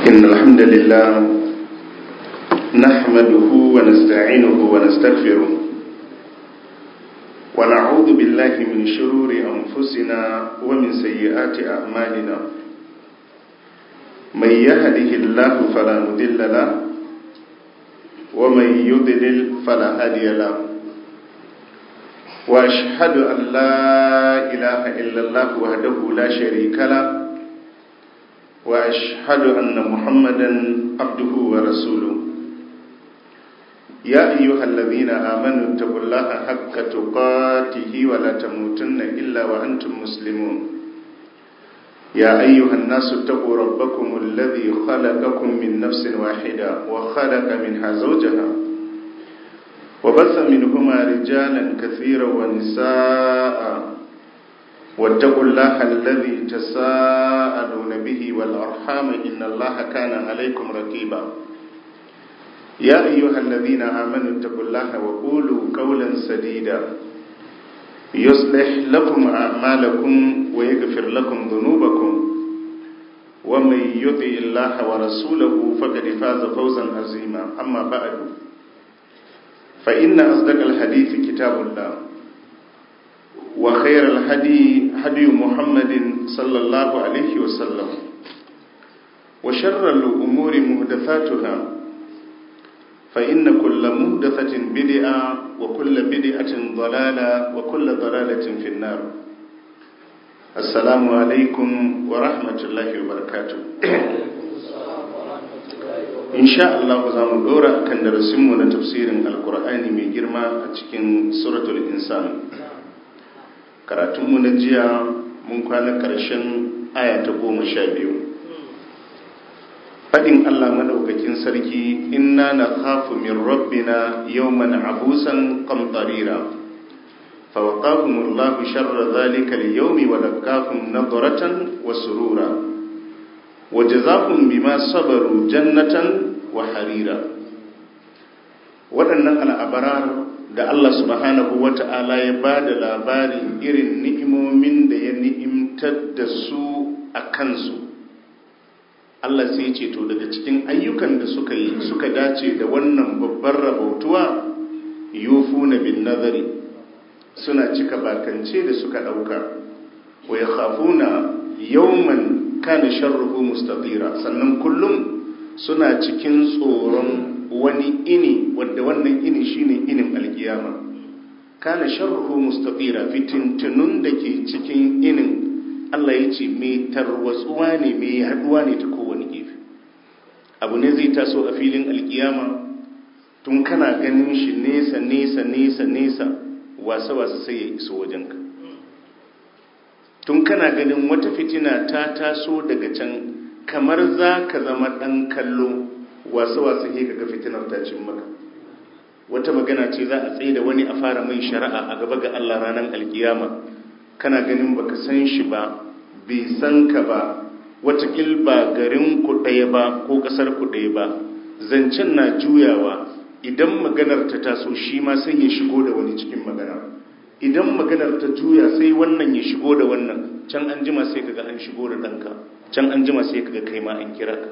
إن الحمد لله نحمده ونستعينه ونستغفره ونعوذ بالله من شرور أنفسنا ومن سيئات أعمالنا من يهده الله فلا مضل له ومن يضلل فلا هادي له وأشهد أن لا إله إلا الله وحده لا شريك له وأشهد أن محمدا عبده ورسوله يا أيها الذين آمنوا اتقوا الله حق تقاته ولا تموتن إلا وأنتم مسلمون يا أيها الناس اتقوا ربكم الذي خلقكم من نفس واحدة وخلق منها زوجها وبث منهما رجالا كثيرا ونساء واتقوا الله الذي تساءلون به والأرحام إن الله كان عليكم رقيبا يا أيها الذين آمنوا اتقوا الله وقولوا قولا سديدا يصلح لكم أعمالكم ويغفر لكم ذنوبكم ومن يطع الله ورسوله فقد فاز فوزا عظيما أما بعد فإن أصدق الحديث كتاب الله وخير الهدي هدي محمد صلى الله عليه وسلم وشر الأمور مهدثاتها فإن كل مهدثة بدعة وكل بدعة ضلالة وكل ضلالة في النار السلام عليكم ورحمة الله وبركاته إن شاء الله زام دورا كان درسمنا تفسير القرآن من جرما أتكين سورة الإنسان karatunmu na jiya mun kwana ƙarshen aya ta goma sha biyu faɗin allah maɗaukakin sarki inna na khafu min rabbina yawman abusan qamtarira فوقاهم الله شر ذلك اليوم ولقاهم نظرة وسرورا وجزاهم بما صبروا جنة وحريرا waɗannan al'abarar da Allah subhanahu wa ta'ala ya ba da labarin irin ni'imomin da ya ni'imtar da su a kansu Allah sai ce to daga cikin ayyukan da suka yi suka dace da wannan babbar rabautuwa yufu na bin nazari suna cika bakance da suka ɗauka wa ya khafuna yawman kana sharruhu mustatira sannan kullum suna cikin tsoron wani ini wadda wannan ini shine inin alkiyama kana sharruhu mustatira fitintunun da ke cikin inin Allah ya ce mai tarwatsuwa ne mai haduwa ne ta kowane gefe abu ne zai taso a filin alkiyama tun kana ganin shi nesa nesa nesa nesa wasa wasa sai ya iso wajenka tun kana ganin wata fitina ta taso daga can kamar za ka zama ɗan kallo wasu-wasu he kaga fitinar ta cin maka wata magana ce za a tsaye da wani a fara mai shari'a a gaba ga Allah ranar alkiyama kana ganin baka san shi ba bai san ka ba watakil ba garin ku ɗaya ba ko ƙasar ku ɗaya ba zancen na juyawa idan maganar ta taso shi ma sai ya shigo da wani cikin magana idan maganar ta juya sai wannan ya shigo da wannan can an jima sai kaga an shigo da ɗanka can an jima sai kaga kai ma an kira ka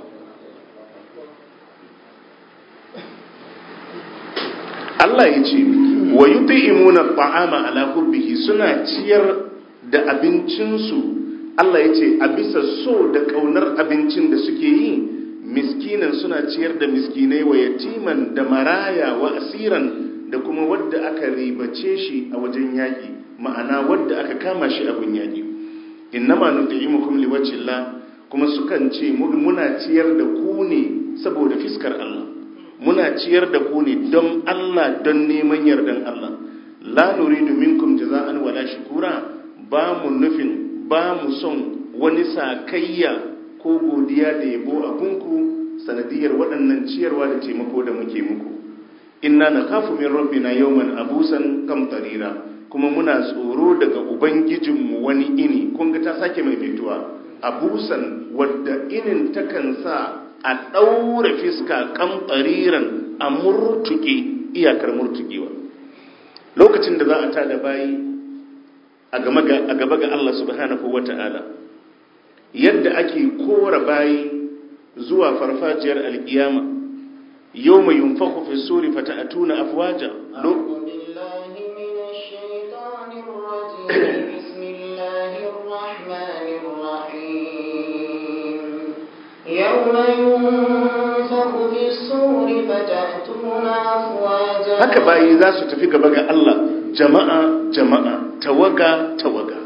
Allah ya ce wa yut'imuna at'ama ala hubbihi suna ciyar da abincinsu Allah ya ce a bisa so da kaunar abincin da suke yi miskinan suna ciyar da miskinai wa yatiman da maraya wa asiran da kuma wadda aka ribace shi a wajen yaƙi ma'ana wadda aka kama shi abin yaƙi innama nut'imukum liwajhillah kuma sukan ce muna ciyar da ku ne saboda fiskar Allah muna ciyar da ku ne don Allah don neman yardan Allah la nuridu minkum jaza'an wala shukura ba mu nufin ba mu son wani sakayya ko godiya da yabo a gunku sanadiyar waɗannan ciyarwa da taimako da muke muku inna nakhafu min rabbina yawman abusan kamtarira kuma muna tsoro daga ubangijinmu wani ini kun ga ta sake mai metuwa abusan wadda inin takan sa a ɗaure fiska kan ƙariran a murtuke iyakar murtukewa lokacin da za a tada bayi a gaba ga Allah subhanahu wa ta'ala yadda ake kora bayi zuwa farfajiyar alkiyama yawma yunfakhu fi suri fata'atuna afwaja أعوذ بالله من الشيطان الرجيم بسم الله الرحمن الرحيم يوم ينفخ في الصور فتأتون أفواجا haka bayi za su tafi gaba ga Allah jama'a jama'a tawaga tawaga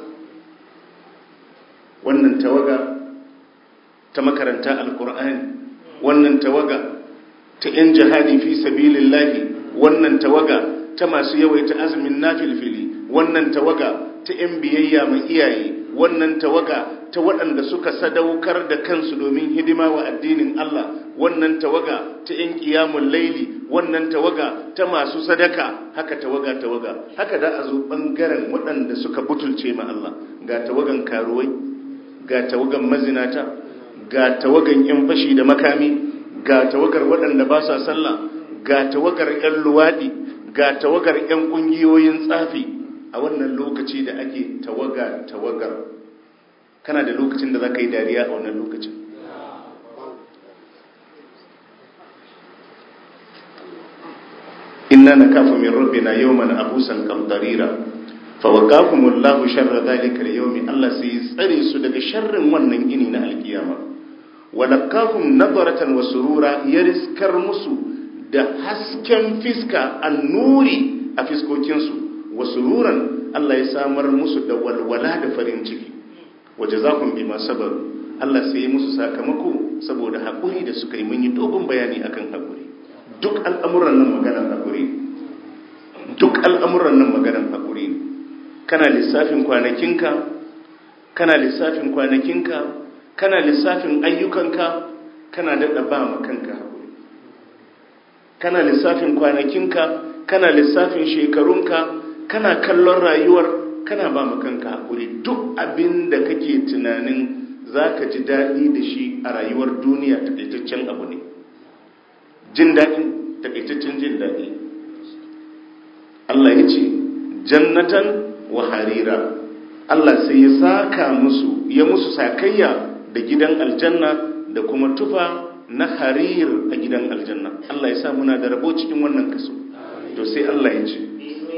wannan tawaga ta makaranta alkur'ani wannan tawaga ta 'yan jihadi fi sabilillahi wannan tawaga ta masu yawaita azumin nafilfili wannan tawaga ta 'yan biyayya mai iyaye wannan tawaga ta waɗanda suka sadaukar da kansu domin hidima wa addinin Allah wannan tawaga ta 'yan ƙiyamun laili wannan tawaga ta masu sadaka haka tawaga tawaga haka da a zo ɓangaren waɗanda suka butulce ma Allah ga tawagan karuwai ga tawagan mazinata ga tawagan 'yan fashi da makami ga tawagar waɗanda ba sa sallah ga tawagar 'yan luwaɗi ga tawagar 'yan ƙungiyoyin tsafi a wannan lokaci da ake tawaga tawagar kana da lokacin da za ka yi dariya a wannan lokacin inna na kafa min rabbina yawman abusan qamtarira fa waqahumullahu sharra dhalika al-yawmi Allah sai tsare su daga sharrin wannan ini na alkiyama walakahum nadaratan wa surura ya riskar musu da hasken fiska annuri a fiskokinsu wa sururan Allah ya samar musu da walwala da farin ciki waje za kun bi masu Allah sai ya musu sakamako saboda haƙuri da suka yi mun yi dogon bayani akan haƙuri duk al'amuran nan maganar haƙuri duk al'amuran nan maganar haƙuri kana lissafin kwanakinka kana lissafin kwanakinka kana lissafin ayyukanka kana daɗa ba ma kanka haƙuri kana lissafin kwanakinka kana lissafin shekarunka kana kallon rayuwar kana ba ma kanka haƙuri duk abin da kake tunanin za ka ji daɗi da shi a rayuwar duniya taƙaitaccen abu ne jin daɗin taƙaitaccen jin daɗi Allah ya ce jannatan wa harira Allah sai ya saka musu ya musu sakayya da gidan aljanna da kuma tufa na harir a gidan aljanna Allah ya sa muna da rabo cikin wannan kaso to sai Allah ya ce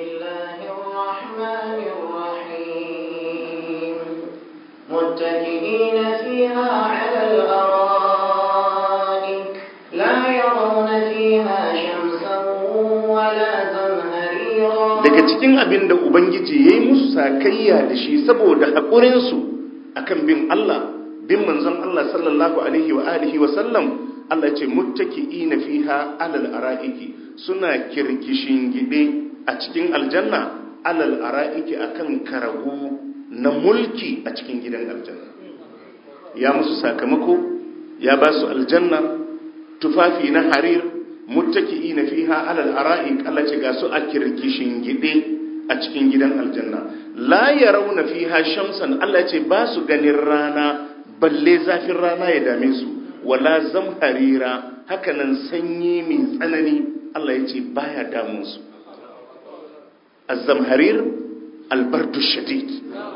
متكئين فيها على الأرائك لا يرون فيها شمسا ولا زمهريرا daga cikin abin da ubangiji ya yi musu sakayya da shi saboda haƙurinsu akan bin Allah bin manzon Allah sallallahu alaihi wa alihi wa sallam Allah ce muttaki'ina fiha alal ara'iki suna kirkishin gide a cikin aljanna alal ara'iki akan karagu na mulki a cikin gidan aljanna ya musu sakamako ya ba su aljanna tufafi na harir muttaki'ina fiha alal ara'ik Allah ce ga su a kirkishin gide a cikin gidan aljanna la yarawna fiha shamsan Allah ce ba su ganin rana balle zafin rana ya dame su wala zamharira hakanan sanyi mai tsanani Allah ya ce baya damun su az-zamharir albardu shadid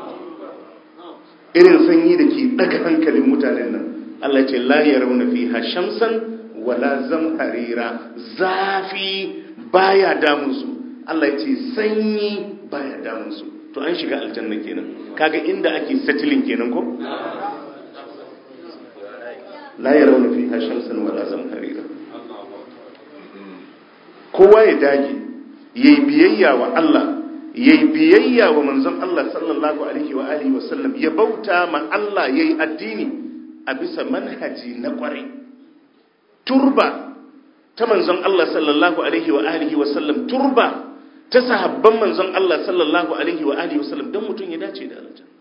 irin sanyi da ke daga hankalin mutanen nan Allah ya ce la yarawna fiha shamsan wala zamharira zafi baya damun su Allah ya ce sanyi baya damun su to an shiga aljanna kenan kaga inda ake settling kenan ko la yarawna fiha shamsan wala zamharira kowa ya dage yayi biyayya wa Allah yayi biyayya wa manzon Allah sallallahu alaihi wa alihi wa sallam ya bauta ma Allah yayi addini a bisa manhaji na kwarai turba ta manzon Allah sallallahu alaihi wa alihi wa sallam turba ta sahabban manzon Allah sallallahu alaihi wa alihi wa sallam don mutum ya dace da aljanna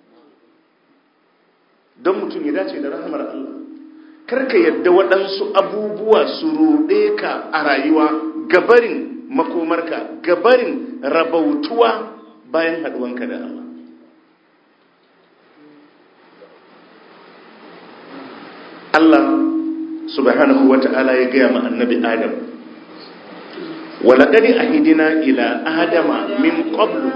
don mutum ya dace da rahmar Allah karka yadda waɗansu abubuwa su ruɗe ka a rayuwa gabarin makomarka gabarin rabautuwa bayan haɗuwanka da Allah Allah subhanahu wa ta'ala ya gaya ma annabi Adam walaƙari a hidina ila Adama min ƙoblu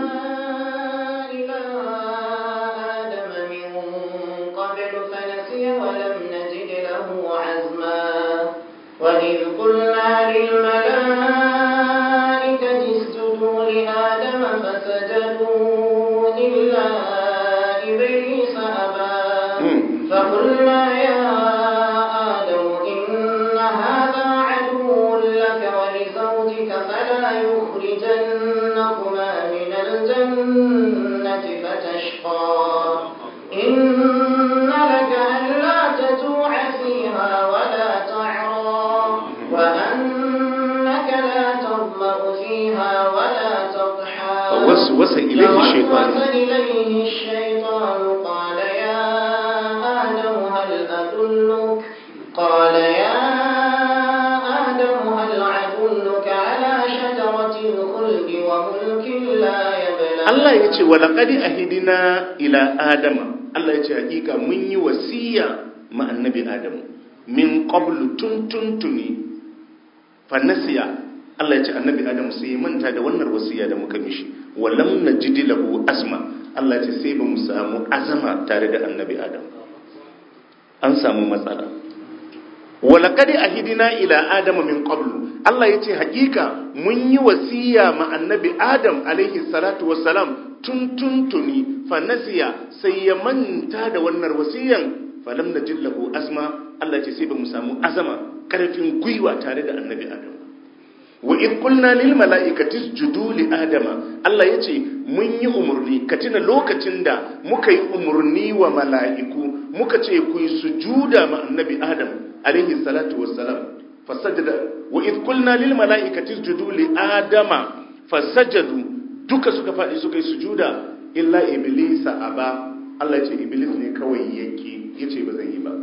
fawwasa ilaihi shaytan فوسوس إليه الشيطان قال يا آدم هل أدلك قال يا آدم هل أدلك على شجرة الخلد وملك لا يبلى Allah ya ce walaƙadi a hidina ila Adama Allah ya ce hakika mun yi wasiya ma annabi Adamu min qablu tun tuntuni fanasiya Allah ya ce annabi Adamu sai ya manta da wannan wasiya da muka mishi walam najidi lahu azma Allah ya ce sai ba mu samu azama tare da annabi Adamu an samu matsala walaƙadi a hidina ila Adama min qablu Allah ya ce hakika mun yi wasiya ma annabi Adam alaihi salatu wassalam tun tuntuni fanasiya sai ya manta da wannan wasiyan falam na jillahu azma Allah ce sai ba mu samu azama karfin gwiwa tare da annabi Adam wa id qulna lil mala'ikati isjudu li adama Allah yace mun yi umurni ka tuna lokacin da muka yi umurni wa mala'iku muka ce ku yi sujuda ma annabi Adam alaihi salatu wassalam fasajada wa id qulna lil mala'ikati isjudu li adama fasajadu duka suka fadi suka yi sujuda illa iblisa aba Allah ce iblis ne kawai yake yace ba zan yi ba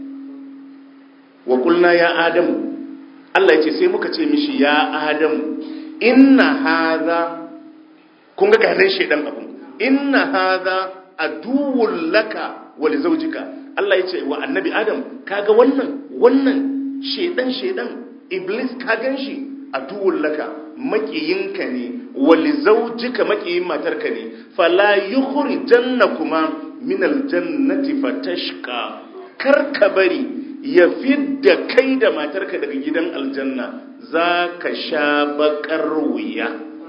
wa qulna ya adamu Allah yace sai muka ce mishi ya adamu inna hadha kun ga gadan shedan abun inna hadha aduwwul laka wa li zawjika Allah yace wa annabi adam kaga wannan wannan shedan shedan iblis ka gan shi a duwun laka makiyinka ne wali zaujika makiyin matarka ne fala yukhri janna kuma min aljannati fatashqa kar ka bari ya fidda kai da matarka daga gidan aljanna za ka sha bakar wuya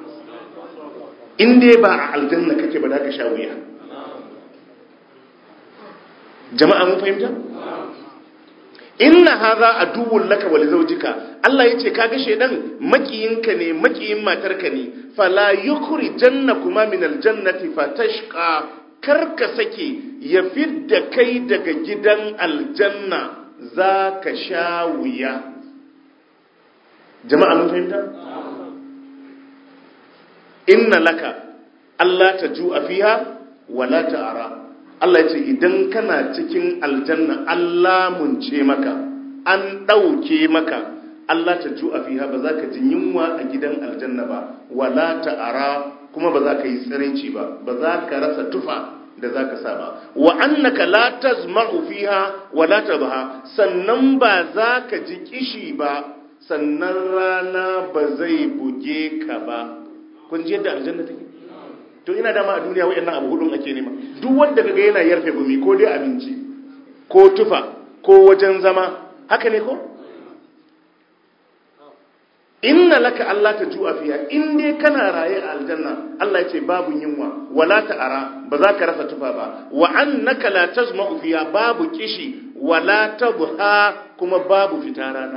in dai ba a aljanna kake ba za ka sha wuya jama'a mun fahimta inna hadha aduwwun laka wa lizawjika Allah yace kaga shedan makiyinka ne makiyin matarka ne fala yukri jannakuma min aljannati fatashqa karka sake ya fidda kai daga gidan aljanna zaka sha wuya jama'a mun fahimta inna laka Allah taju'a fiha wala ta'ara Allah ya ce idan kana cikin aljanna Allah mun ce maka an ɗauke maka Allah ta ju'a fiha ba za ka ji yunwa a gidan aljanna ba wala ta'ara kuma ba za ka yi tsiraici ba ba za ka rasa tufa da za ka sa ba wa annaka la tazma'u fiha wala tadha sannan ba za ka ji kishi ba sannan rana ba zai buge ka ba kun ji yadda aljanna take to ina dama a duniya wayannan abu hudun ake nema duk wanda kaga yana yarfe gumi ko dai abinci ko tufa ko wajen zama haka ne ko inna laka Allah ta ju'a fiya in dai kana raye a aljanna Allah ya ce babu yunwa wala ta'ara ba za ka rasa tufa ba wa annaka la tazma'u fiya babu kishi wala tabha kuma babu fita rana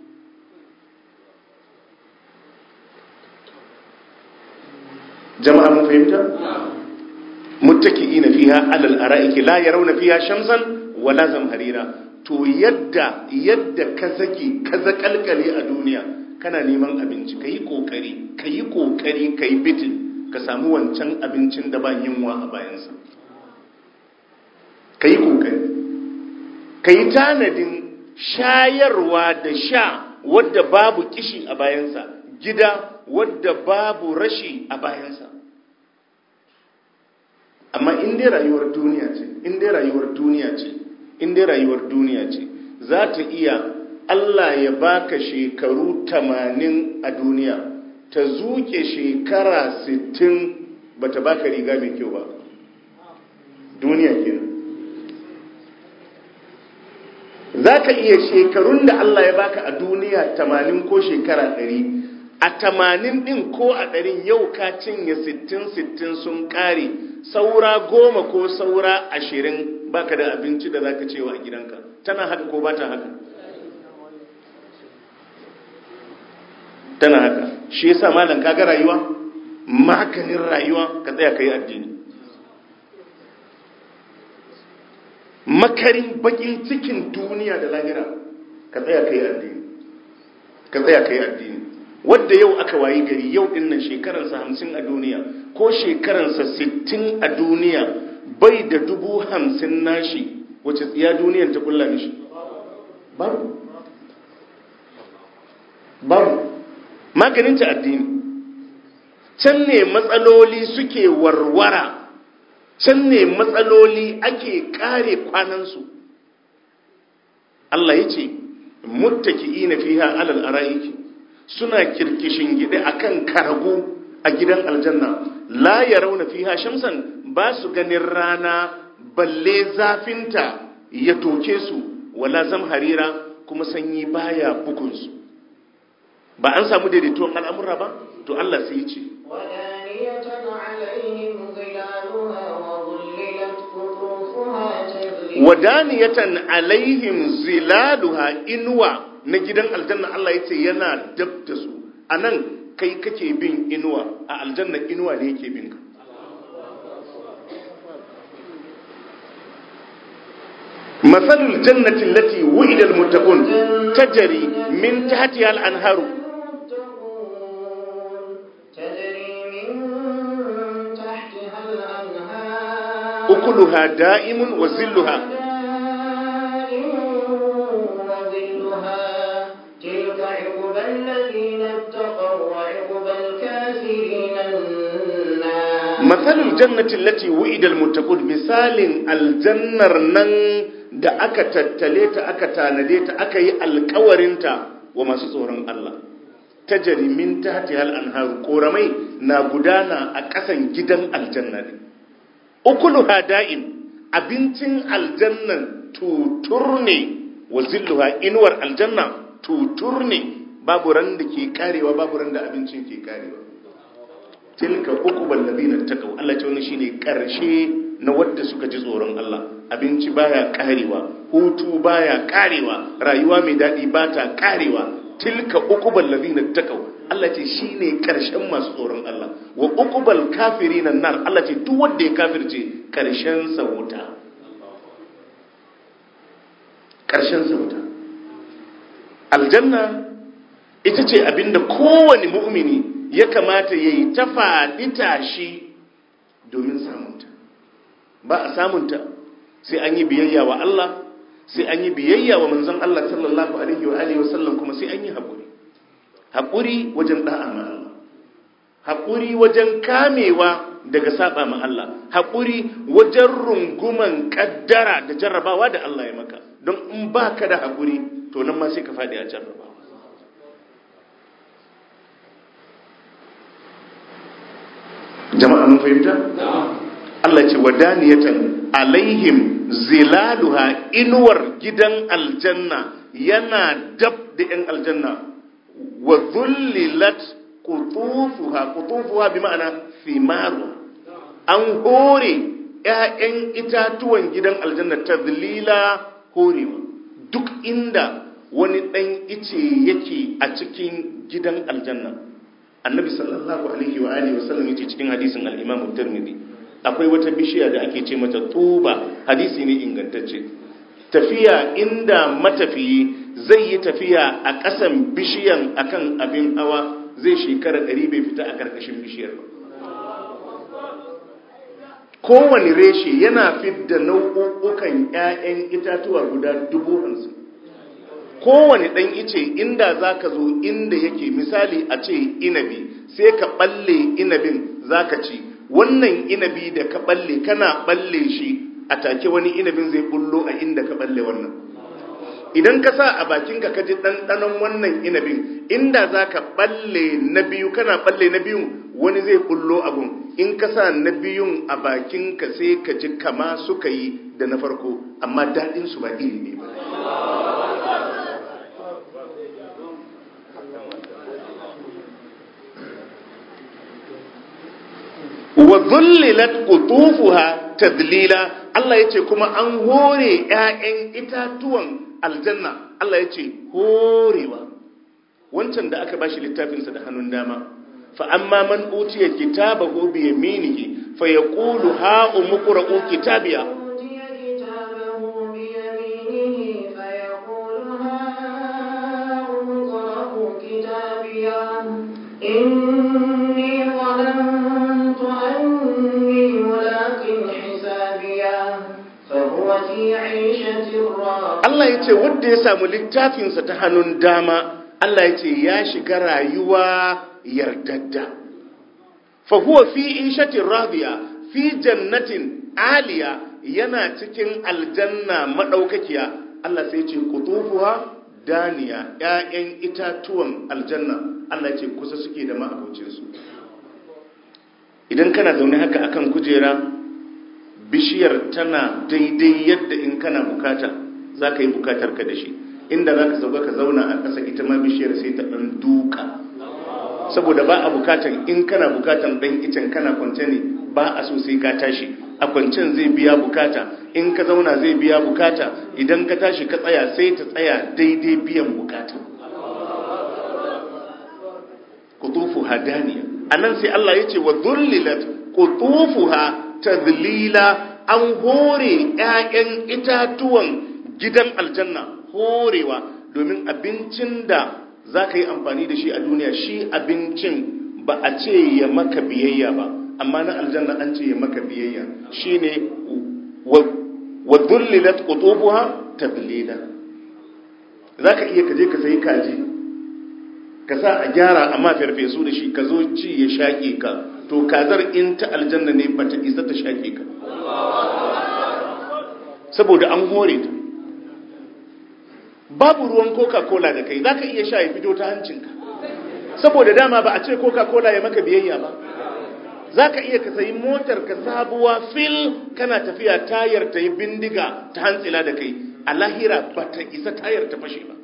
jama'a mun fahimta muttaki'ina fiha alal ara'iki la yarawna fiha shamsan wala zamharira to yadda yadda ka zage ka zakalkale a duniya kana neman abinci kayi kokari kayi kokari kayi bitin ka samu wancan abincin da ba yunwa a bayansa kayi kokari kayi tanadin shayarwa da sha wadda babu kishi a bayansa gida wadda babu rashi a bayansa amma in dai rayuwar duniya ce in dai rayuwar duniya ce in dai rayuwar duniya ce za ta iya Allah ya baka shekaru tamanin a duniya ta zuke shekara sittin bata baka riga mai kyau ba duniya kenan za ka iya shekarun da Allah ya baka a duniya tamanin ko shekara ɗari a tamanin ɗin ko a ɗarin yau ka cinye sittin sittin sun ƙare saura goma ko saura ashirin baka da abinci da za ka cewa a gidanka tana haka ko ba ta haka tana haka shi yasa malam kaga rayuwa maganin rayuwa ka tsaya ka yi addini makarin bakin cikin duniya da lahira ka tsaya ka yi addini ka tsaya ka yi addini wadda yau aka wayi gari yau din nan shekararsa hamsin a duniya ko shekaransa sittin a duniya bai da dubu hamsin nashi wace tsiya duniyan ta kulla mishi babu babu maganinta addini can ne matsaloli suke warwara can ne matsaloli ake kare kwanansu Allah ya ce muttaki'ina fiha alal ara'iki suna kirkishin gide akan karago a gidan aljanna la yarawna fiha shamsan ba su ganin rana balle zafinta ya toke su wala zamharira kuma sanyi baya bugunsu ba an samu daidaituwan al'amura ba to Allah sai ya ce ودانية عليهم ظلالها وظللت قطوفها تذليلا wadaniyatan alaihim zilaluha inuwa na gidan aljanna Allah ya ce yana dab da su a nan kai kake bin inuwa a aljanna inuwa ne yake bin ka masalul jannati allati wu'ida almuttaqun tajri min tahtiha al-anharu المتقون تجري من تحتها الأنهار ukuluha da'imun wa zilluha دائم وظلها تلك عقبى الذين اتقوا وعقبى الكافرين النار matsalul jannati lati wu'idal muttaqun misalin aljannar nan da aka tattale ta aka tanade ta aka yi alkawarinta wa masu tsoron Allah tajri min tahtiha al-anharu koramai na gudana a ƙasan gidan aljanna ne ukuluha da'im abincin aljannan tutur ne wa zilluha inuwar aljanna tutur ne babu ran da ke karewa babu ran da abincin ke karewa tilka uqbal ladina taqaw Allah ce wannan shine karshe na wadda suka ji tsoron Allah abinci baya karewa hutu baya karewa rayuwa mai dadi bata karewa tilka uqbal ladina taqaw Allah ce shine karshen masu tsoron Allah wa uqbal kafirin nar Allah ce duk wanda ya kafirce karshen sa wuta karshen sa wuta aljanna ita ce abinda kowane mu'mini ya kamata ya yi ta faɗi tashi domin samunta ba a samunta sai an yi biyayya wa Allah sai an yi biyayya wa manzon Allah sallallahu alaihi wa alihi wasallam kuma sai an yi haƙuri haƙuri wajen da'a ma Allah haƙuri wajen kamewa daga saba ma Allah haƙuri wajen runguman kaddara da jarrabawa da Allah ya maka don in baka da haƙuri to nan ma sai ka faɗi a jarrabawa jama'a mun fahimta Allah ce wadaniyatan alaihim zilaluha inuwar gidan aljanna yana dab da yan aljanna wa dhullilat qutufuha qutufuha bi ma'ana thimaru an hore ƴaƴan itatuwan gidan aljanna tadlila horewa duk inda wani ɗan ice yake a cikin gidan aljanna annabi sallallahu alaihi wa alihi wa sallam yace cikin hadisin al-Imam Tirmidhi akwai wata bishiya da ake ce mata tuba hadisi ne ingantacce tafiya inda matafiyi zai yi tafiya a ƙasan bishiyan akan abin hawa zai shekara ɗari bai fita a ƙarƙashin bishiyar ba kowane reshe yana fidda nau'ukan 'ya'yan itatuwa guda dubu hamsin kowane ɗan ice inda za ka zo inda yake misali a ce inabi sai ka ɓalle inabin za ka ci wannan inabi da ka ɓalle kana ɓalle shi a take wani inabin zai bullo a inda ka ɓalle wannan idan ka sa a bakinka ka ji ɗanɗanon wannan inabin inda za ka ɓalle na biyu kana ɓalle na biyun wani zai bullo abun in ka sa na biyun a bakinka sai ka ji kama suka yi da na farko amma daɗinsu ba iri ne ba wa zullilat qutufuha tadlila Allah yace kuma an hore ƴaƴan itatuwan aljanna Allah yace horewa wancan da aka bashi littafin sa da hannun dama fa amma man utiya kitabahu bi yaminihi fa yaqulu ha umqra'u kitabiya أوتي كتابه بيمينه فيقول هاؤم اقرءوا كتابيه إني ظننت Allah ya ce wanda ya samu littafinsa ta hannun dama Allah ya ce ya shiga rayuwa yardadda fa huwa fi ishatin radiya fi jannatin aliya yana cikin aljanna madaukakiya Allah sai ya ce qutufuha daniya ƴaƴan itatuwan aljanna Allah ya ce kusa suke da ma'abocinsu idan kana zaune haka akan kujera bishiyar tana daidai yadda in kana bukata za ka yi bukatar ka da shi inda za ka sauka ka zauna a ƙasa ita ma bishiyar sai ta ɗan duka saboda ba a bukatan in kana bukatan ɗan icen kana kwance ne ba a so sai ka tashi a kwancen zai biya bukata in ka zauna zai biya bukata idan ka tashi ka tsaya sai ta tsaya daidai biyan bukata kutufu hadaniya anan sai Allah ya ce wa dhullilat qutufuha tadlila an hore ƴaƴan itatuwan gidan aljanna horewa domin abincin da za ka yi amfani da shi a duniya shi abincin ba a ce ya maka biyayya ba amma na aljanna an ce ya maka biyayya shi ne wa dhullilat qutufuha tadlila za ka iya kaje ka sayi kaji ka sa a gyara amma farfesu da shi ka zo ci ya shaƙe ka to kazar in ta aljanna ne bata isa ta shaƙe ka saboda an hore ta babu ruwan coca-cola da kai za ka iya sha ya fito ta hancinka saboda dama ba a ce coca-cola ya maka biyayya ba za ka iya ka sayi motar ka sabuwa fil kana tafiya tayar ta yi bindiga ta hantsila da kai a lahira ba ta isa tayar ta fashe ba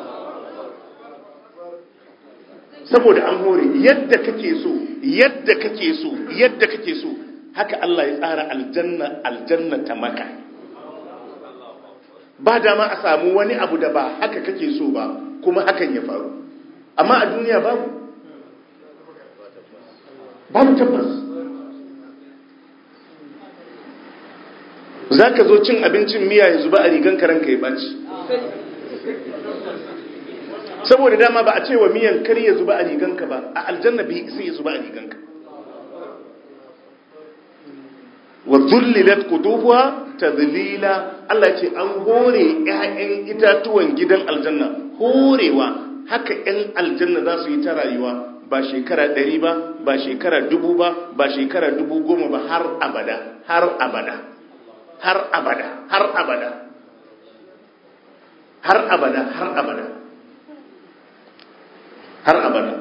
saboda an hore yadda kake so yadda kake so yadda kake so haka Allah ya tsara aljanna aljanna ta maka ba dama a samu wani abu da ba haka kake so ba kuma hakan ya faru amma a duniya babu babu tabbas za ka zo cin abincin miya ya zuba a rigan karanka ya ɓaci saboda dama ba a ce wa miyan kar ya zuba a riganka ba a aljanna bai sai ya zuba a riganka wa dhullilat qutufuha tadlila Allah ce an hore ƴaƴan itatuwan gidan aljanna horewa haka ƴan aljanna za su yi ta rayuwa ba shekara ɗari ba ba shekara dubu ba ba shekara dubu goma ba har abada har abada har abada har abada har abada har abada har abada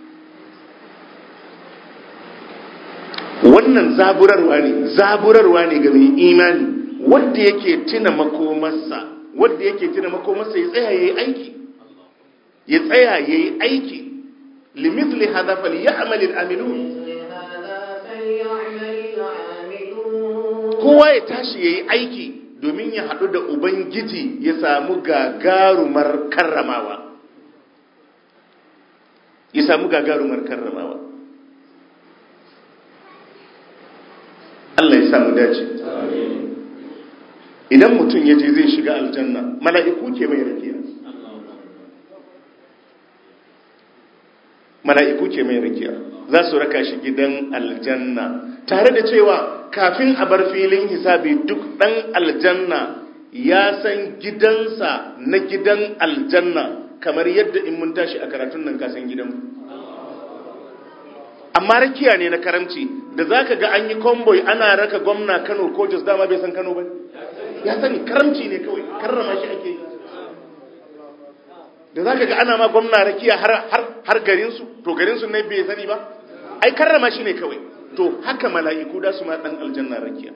wannan zaburarwa ne zaburarwa ne ga mai imani wanda yake tuna makomarsa wanda yake tuna makomarsa ya tsaya yayi aiki ya tsaya yayi aiki limithli hadha falyamal al'amilun kowa ya tashi yayi aiki domin ya haɗu da ubangiji ya samu gagarumar karramawa ya samu gagarumar karramawa Allah ya samu dace idan mutum ya je zai shiga aljanna mala'iku ke mai rakiya mala'iku ke mai rakiya za su raka shi gidan aljanna tare da cewa kafin a bar filin hisabi duk ɗan aljanna ya san gidansa na gidan aljanna kamar yadda in mun tashi a karatun nan kasan gidanmu amma rakiya ne na karamci da za ka ga an yi konvoy ana raka gwamna kano ko jos dama bai san kano ba ya sani karamci ne kawai karrama shi ake yi da za ka ga ana ma gwamna rakiya har garinsu to garinsu ne bai sani ba ai karrama shi ne kawai to haka mala'iku da su ma dan aljanna rakiya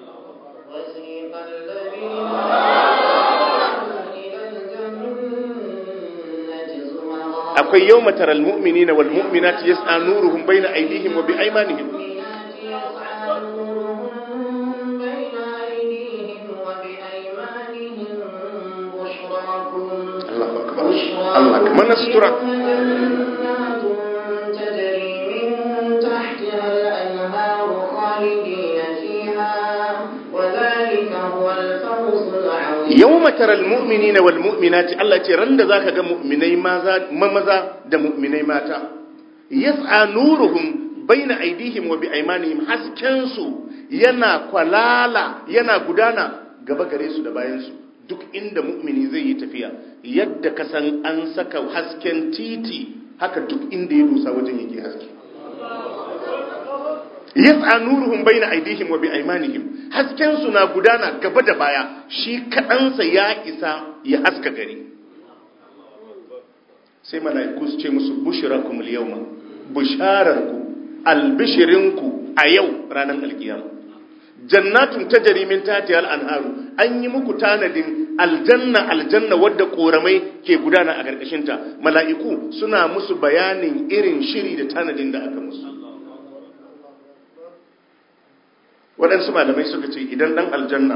akwai yau mataral mu'mini na walmu'minati ya sa nuruhun bai na aidihim wa bi aimanihim Allah kamar na sutura yau mataral mu'mini na wal mu'minati Allah ce ran da za ka ga mu'minai maza da mu'minai mata yas'a nuruhum baina aidihim wa bi aimanihim haskensu yana kwalala yana gudana gaba gare su da bayansu duk inda mu'mini zai yi tafiya yadda ka san an saka hasken titi haka duk inda ya dosa wajen yake haske yas'a nuruhum baina aydihim wa biaymanihim hasken su na gudana gaba da baya shi kadansa ya isa ya haska gari sai mala'iku su ce musu bushrakum al-yawma bushararku albishirinku a yau ranar alkiyama jannatun tajri min tahtiha al-anharu an yi muku tanadin aljanna aljanna wadda koramai ke gudana a karkashin ta mala'iku suna musu bayanin irin shiri da tanadin da aka musu waɗansu malamai suka ce idan ɗan aljanna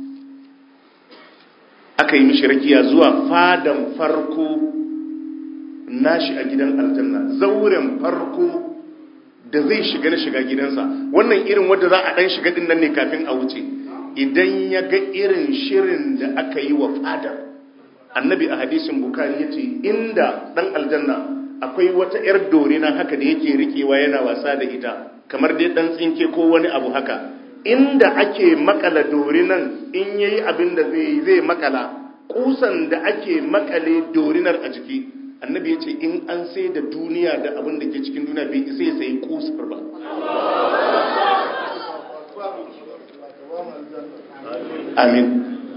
aka yi mishi rakiya zuwa fadan farko nashi a gidan aljanna zauren farko da zai shiga na shiga gidansa wannan irin wadda za a ɗan shiga ɗin nan ne kafin a wuce idan ya ga irin shirin da aka yi wa fadar annabi a hadisin bukari ya ce inda ɗan aljanna akwai wata 'yar dorina haka da yake rikewa yana wasa da ita kamar dai ɗan tsinke ko wani abu haka inda ake makala dorinan in yayi abin da zai zai makala kusan da ake makale dorinar a jiki annabi ya ce in an sai da duniya da abin da ke cikin duniya bai isa ya sayi kusur ba amin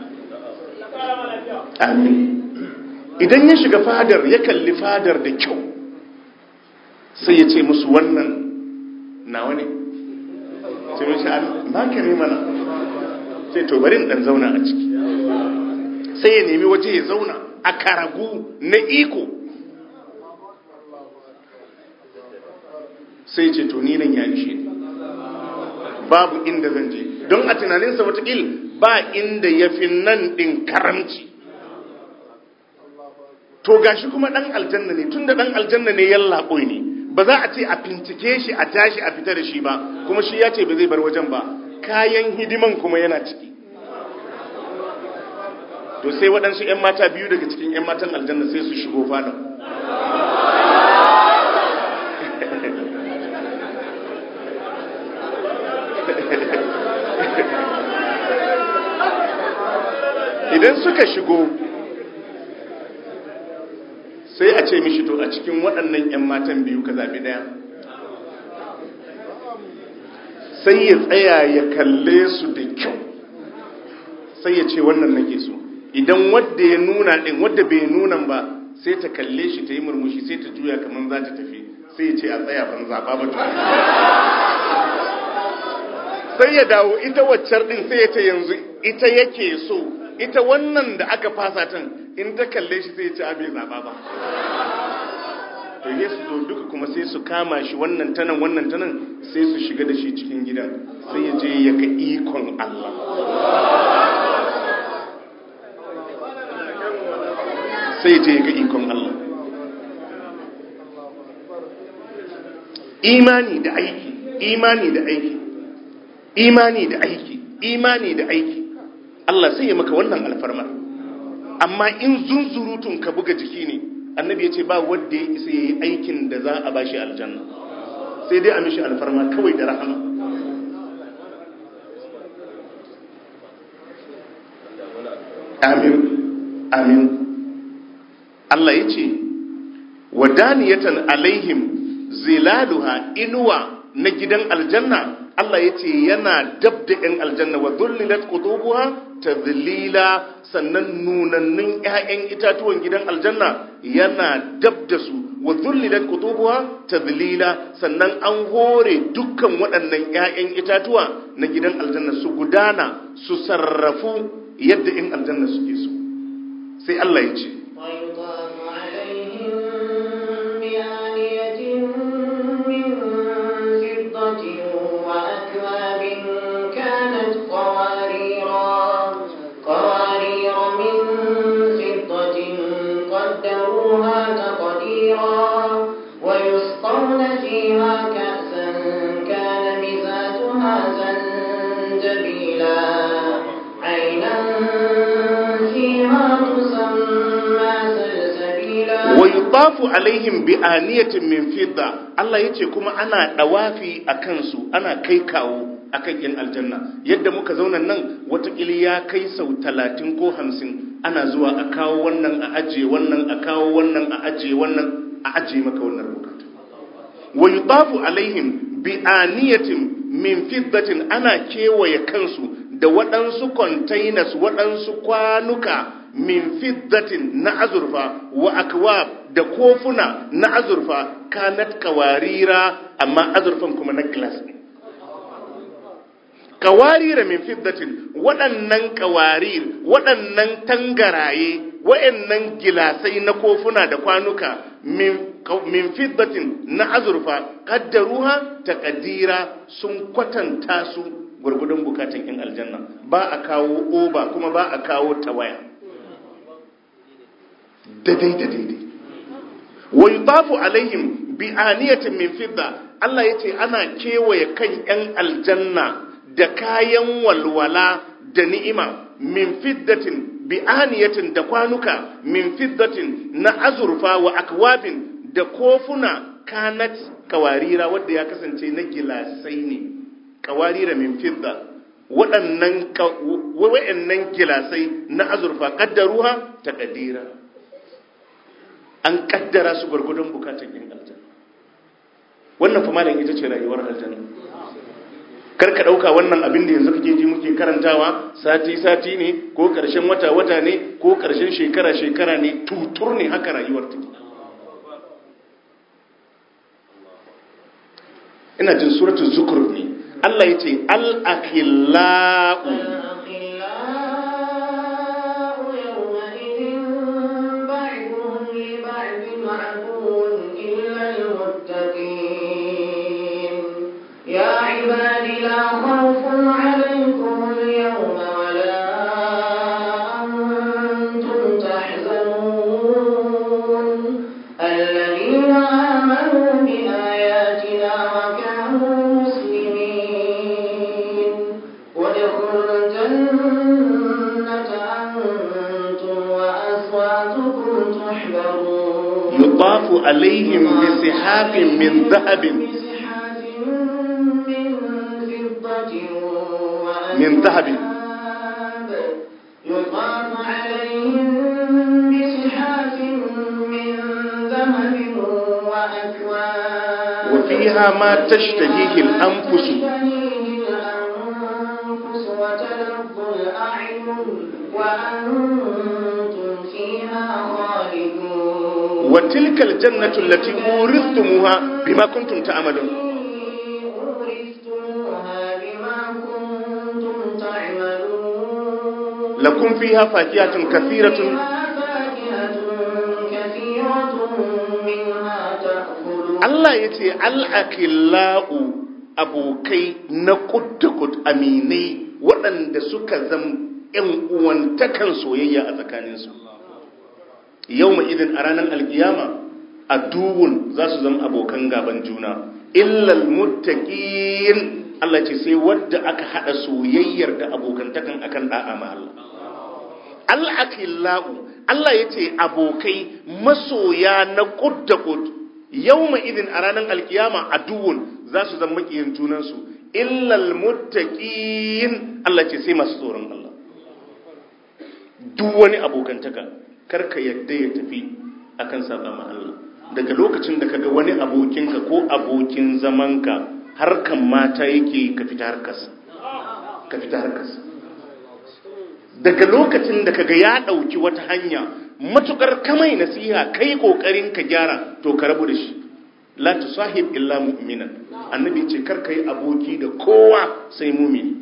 amin idan ya shiga fadar ya kalli fadar da kyau sai ya ce musu wannan nawa ne sai mun sha ba ka ne mana sai to bari in dan zauna a ciki sai ya nemi waje ya zauna a karagu na iko sai ce to ni nan ya ishe ni babu inda zan je don a tunaninsa watakil ba inda ya fi nan ɗin karamci to gashi kuma ɗan aljanna ne tun da ɗan aljanna ne yallaɓo ne ba za a ce a bincike shi a tashi a fita da shi ba kuma shi ya ce ba zai bar wajen ba kayan hidiman kuma yana ciki to sai waɗansu 'yan mata biyu daga cikin 'yan matan aljanna sai su shigo falon idan suka shigo sai a ce mishi to a cikin waɗannan 'yan matan biyu ka zaɓi ɗaya sai ya tsaya ya kalle su da kyau sai ya ce wannan nake so idan wadda ya nuna ɗin wadda bai nuna ba sai ta kalle shi ta yi murmushi sai ta juya kamar za ta tafi sai ya ce a tsaya ban zaɓa ba sai ya dawo ita waccar ɗin sai ya ce yanzu ita yake so ita wannan da aka fasa tan in ta kalle shi sai ya ce abai zaɓa ba to ne su zo duka kuma sai su kama shi wannan tanan wannan tanan sai su shiga da shi cikin gidan sai ya je ya ga ikon Allah sai je ga ikon Allah imani da aiki imani da aiki imani da aiki imani da aiki Allah sai ya maka wannan alfarma amma in zunzurutun ka buga jiki ne annabi ya ce ba wanda ya isa ya yi aikin da za a bashi aljanna sai dai a mishi alfarma kawai da rahama amin amin Allah ya ce wadaniyatan alaihim zilaluha inuwa na gidan aljanna Allah ya ce yana dab da ‘yan aljanna wa zullilat qutubuha tadlila sannan nunannun ‘ya'yan itatuwan gidan aljanna yana dab da su wa zullilat qutubuha tadlila sannan an hore dukkan waɗannan ‘ya'yan itatuwa na gidan aljanna su gudana su sarrafu yadda ‘yan aljanna suke so sai Allah ya ce ويطاف عليهم بآنية من فضة وأكواب كانت قواريرا قوارير من فضة قدروها تقديرا ويسقون فيها كأسا كان مزاجها زنجبيلا عينا فيها تسمى سلسبيلا wa yutafu alaihim bi aniyatin min fidda Allah yace kuma ana dawafi a kansu ana kai kawo akan yan aljanna yadda muka zauna nan watakili ya kai sau talatin ko hamsin ana zuwa a kawo wannan a ajiye wannan a kawo wannan a ajiye wannan a ajiye maka wannan bukatu wa yutafu alaihim bi aniyatin min fiddatin ana kewaye kansu da waɗansu containers waɗansu kwanuka min fiddatin na azurfa wa akwab da kofuna na azurfa kanat kawarira amma azurfan kuma na glass ne kawarira min fiddatin waɗannan kawarir waɗannan tangaraye waɗannan gilasai na kofuna da kwanuka min, min fiddatin na azurfa kaddaruha taqdira sun kwatanta su gurgudun bukatun in aljanna ba a kawo oba kuma ba a kawo tawaya daidai da daidai wa yutafu alaihim bi aniyatin min fidda Allah yace ana kewaye kan yan aljanna da kayan walwala da ni'ima min fiddatin bi aniyatin da kwanuka min fiddatin na azurfa wa akwabin da kofuna kanat kawarira wadda ya kasance na gilasai ne kawarira min fidda waɗannan waɗannan gilasai na azurfa kaddaruha ta kadira an kaddara su gwargwadon bukatun yin aljanna wannan fa malam ita ce rayuwar aljanna kar ka dauka wannan abin da yanzu kake ji muke karantawa sati sati ne ko karshen wata wata ne ko karshen shekara shekara ne tutur ne haka rayuwar take ina jin suratul zukhruf ne Allah yace al akhillau يطاف عليهم بسحاب من ذهب من ذهب يطاف عليهم بسحاب من ذهب وأكواب وفيها ما تشتهيه الأنفس الأنفس وتلظ الأعين وأنتم فيها خالدون وتلك الجنة التي أورثتموها بما كنتم تعملون أورثتموها بما كنتم تعملون لكم فيها فاكهة كثيرة فيها فاكهة كثيرة منها تأكلون Allah ya ce al'akila'u abokai na kud aminai waɗanda suka zam ‘yan uwantakan soyayya a tsakaninsu. Yau idin a ranar alkiyama, a duwun za su zama abokan gaban juna, illal muttaqin Allah ce sai wadda aka haɗa soyayyar da abokantakan akan ɗa'a ma Allah. Al'akila'u, Allah ya ce abokai masoya na kud da kud. yawma idin a ranar alkiyama a duwun za su zama makiyin junansu illal muttaqin Allah ce sai masu tsoron Allah duk wani abokantaka karka yadda ya tafi akan saba ma Allah daga lokacin da kaga wani abokinka ko abokin zamanka harkan mata yake ka fita harkarsa ka fita harkarsa daga lokacin da kaga ya dauki wata hanya matukar kamai nasiha kai kokarin ka gyara to ka rabu da shi la tusahib illa mu'minan annabi ce kar kai aboki da kowa sai mumini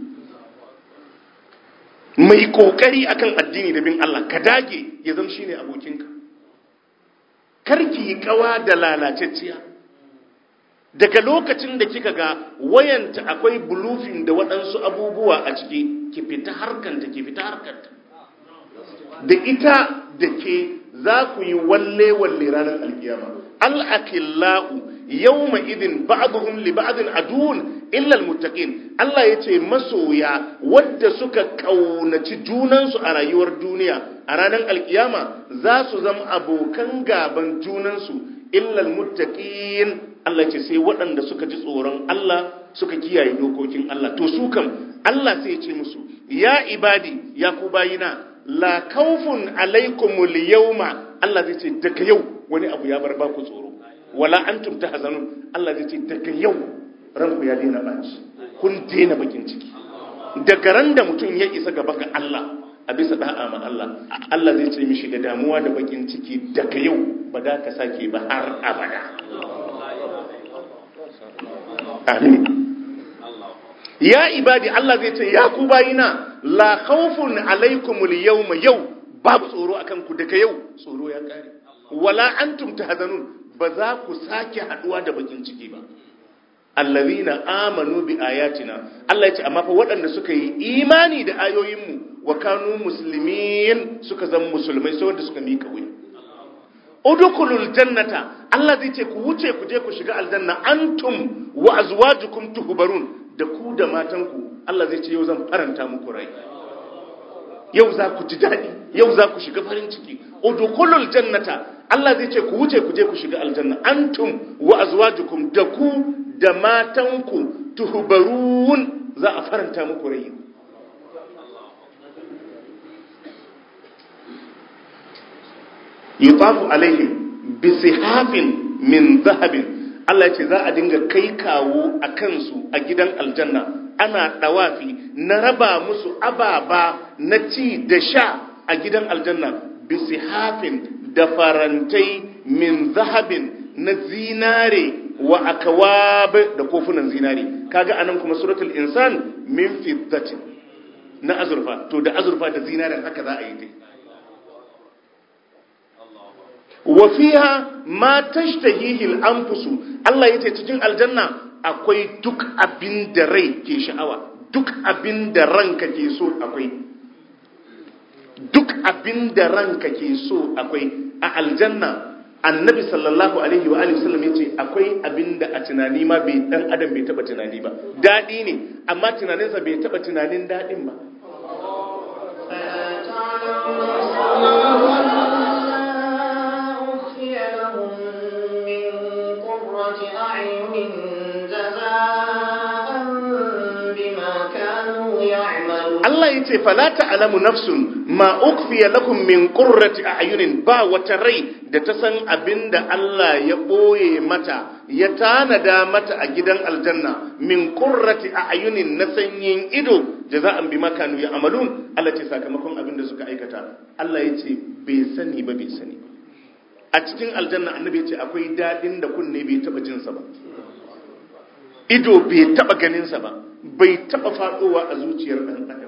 mai kokari akan addini da bin Allah ka dage ya zama shine abokinka kar ki yi kawa da lalacecciya daga lokacin da kika ga wayanta akwai bulufin da waɗansu abubuwa a ciki ki fita harkanta ki fita harkanta da ita da ke za ku yi walle-walle ranar alkiyama al'akillahu yawma idin ba'aduhum li ba'adin aduun illal muttaqin Allah ya ce masoya wadda suka kaunaci junansu a rayuwar duniya a ranar alkiyama za su zama abokan gaban junansu illal muttaqin Allah ce sai waɗanda suka ji tsoron Allah suka kiyaye dokokin Allah to su kam Allah sai ya ce musu ya ibadi ya ku bayina la khawfun alaikumul yawma Allah zai ce daga yau wani abu ya bar ba ku tsoro wala antum tahzanun Allah zai ce daga yau ranku ya daina baci kun daina bakin ciki daga ran da mutum ya isa gaba ga Allah a bisa da'a ma Allah Allah zai ce mishi da damuwa da bakin ciki daga yau ba da ka sake ba har abada amin ya ibadi Allah zai ce ya ku bayina la khawfun alaikumul yawma yau babu tsoro akan ku daga yau tsoro ya kare wala antum tahzanun ba za ku sake haduwa da bakin ciki ba allazina amanu bi ayatina Allah ya ce amma fa waɗanda suka yi imani da ayoyinmu wa kanu muslimin suka zama musulmai sai wanda suka mika wuya udkhulul jannata Allah zai ce ku wuce ku je ku shiga aljanna antum wa azwajukum tuhbarun da ku da matanku Allah zai ce yau zan faranta muku rai yau za ku ji daɗi yau za ku shiga farin ciki udkhulul jannata Allah zai ce ku wuce ku je ku shiga aljanna antum wa azwajukum da ku da matanku tuhbarun za a faranta muku rai yutafu alaihim bisihafin min zahabin Allah ce za a dinga kai kawo a kansu a gidan aljanna ana dawafi na raba musu ababa na ci da sha a gidan aljanna bisihafin da farantai min zahabin na zinare wa akawab da kofunan zinare kaga anan kuma suratul insan min fiddatin na azurfa to da azurfa da zinaren haka za a yi dai wa fiha ma tashtahihi al-anfusu Allah yace cikin aljanna akwai duk abin da rai ke sha'awa duk abin da ranka ke so akwai duk abin da ranka ke so akwai a aljanna annabi sallallahu alaihi wa alihi wasallam yace akwai abin da a tunani ma bai dan adam bai taba tunani ba dadi ne amma tunaninsa bai taba tunanin dadin ba أخفي لهم من قرة أعين جزاء بما كانوا يعملون Allah ya ce fala ta'lamu nafsun ma ukfiya lakum min qurrati a'yunin ba wata rai da ta san abinda Allah ya boye mata ya tanada mata a gidan aljanna min qurrati a'yunin na sanyin ido jaza'an bima kanu ya'malun Allah ce sakamakon abinda suka aikata Allah ya ce bai sani ba bai sani ba a cikin aljanna annabi ya ce akwai dadin da kunne bai taba jinsa ba ido bai taba ganinsa ba bai taba fadowa a zuciyar dan adam ba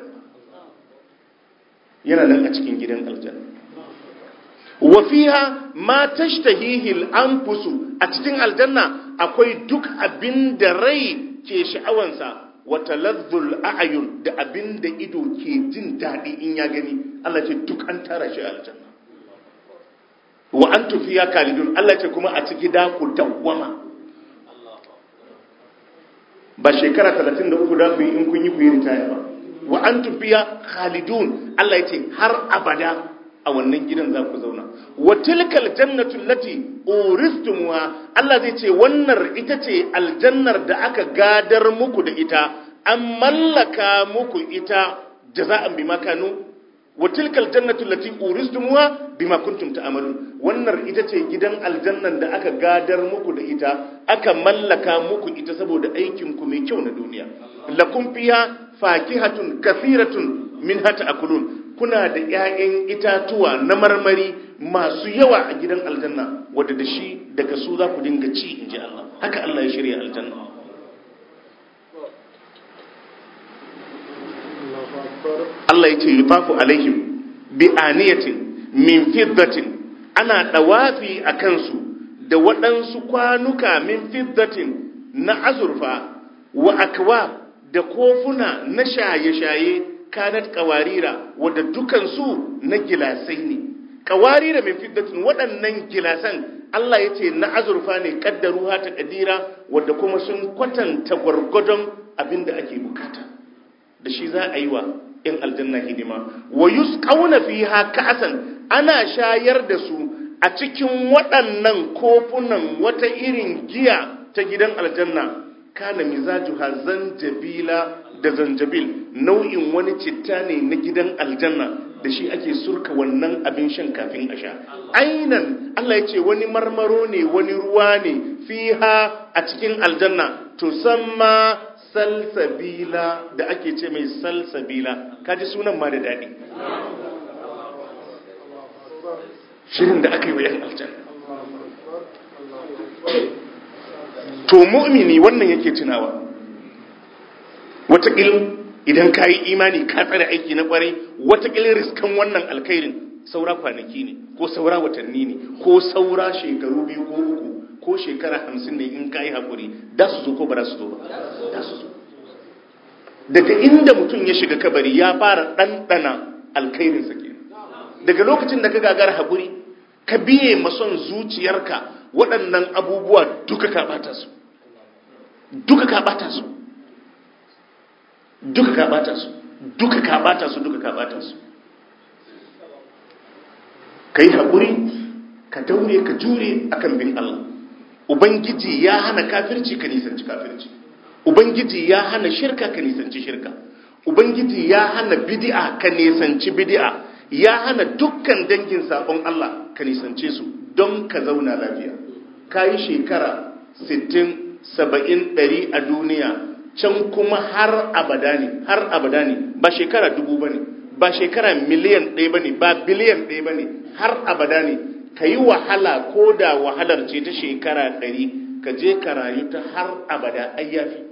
yana nan a cikin gidan aljanna wa fiha ma tashtahihi al-anfusu a cikin aljanna akwai duk abin da rai ke sha'awansa wa talazzul a'yun da abin da ido ke jin daɗi in ya gani Allah ce duk an tara shi a aljanna wa antu fiya kalidun Allah ce kuma a ciki da ku dawwama ba shekara 33 da ku yi in kun yi ku yi ritaya ba wa antum fiya khalidun Allah yace har abada a wannan gidan za ku zauna wa tilkal jannatu allati uristumuha Allah zai ce wannan ita ce aljannar da aka gadar muku da ita an mallaka muku ita jaza'an bima kanu wa tilkal jannatu allati uristumuha bima kuntum ta'malun wannan ita ce gidan aljannan da aka gadar muku da ita aka mallaka muku ita saboda aikin ku mai kyau na duniya lakum fiha fakihatun kathiratun minha ta'kulun kuna da ƴaƴan itatuwa na marmari masu yawa a gidan aljanna wanda da shi daga su za ku dinga ci inji Allah haka Allah ya shirya aljanna Allah ya ce yutafu alaihim bi aniyatin min fiddatin ana dawafi a kansu da waɗansu kwanuka min fiddatin na azurfa wa akwa da kofuna na shaye-shaye kanat kawarira wadda dukansu na gilasai ne kawarira min fiddatin waɗannan gilasan Allah ya ce na azurfa ne kaddaru ta kadira wadda kuma sun kwatanta gwargwadon abin da ake bukata da shi za a yi wa in aljanna hidima wa yusqauna fiha ka'san ana shayar da su a cikin waɗannan kofunan wata irin giya ta gidan aljanna kana mizajuha zanjabila da zanjabil nau'in wani citta ne na gidan aljanna da shi ake surka wannan abin shan kafin a sha ainan Allah ya ce wani marmaro ne wani ruwa ne fiha a cikin aljanna tusamma salsabila da ake ce mai salsabila kaji sunan ma da daɗi shirin da aka yi wa 'yan aljanna to mu'mini wannan yake tunawa wataƙil idan ka yi imani ka tsare aiki na ƙwarai wataƙil riskan wannan alkhairin saura kwanaki ne ko saura watanni ne ko saura shekaru biyu ko uku ko shekara hamsin ne in ka yi haƙuri da su zo ko ba da su zo ba da su zo daga inda mutum ya shiga kabari ya fara ɗanɗana alkhairinsa ke daga lokacin da ka gagara haƙuri ka biye mason zuciyarka waɗannan abubuwa duka ka ɓata su duka ka ɓata su duka ka ɓata su duka ka ɓata su duka ka ɓata su ka yi haƙuri ka daure ka jure akan bin Allah ubangiji ya hana kafirci ka nisanci kafirci ubangiji ya hana shirka ka nisanci shirka ubangiji ya hana bid'a ka nisanci bid'a ya hana dukkan dangin sabon Allah ka nisance su don ka zauna lafiya ka yi shekara 60 70 100 a duniya can kuma har abada ne har abada ne ba shekara dubu ba ne ba shekara miliyan ɗaya ba ne ba biliyan ɗaya ba ne har abada ne ka yi wahala ko da wahalar ce ta shekara ɗari ka je ka rayu ta har abada ayyafi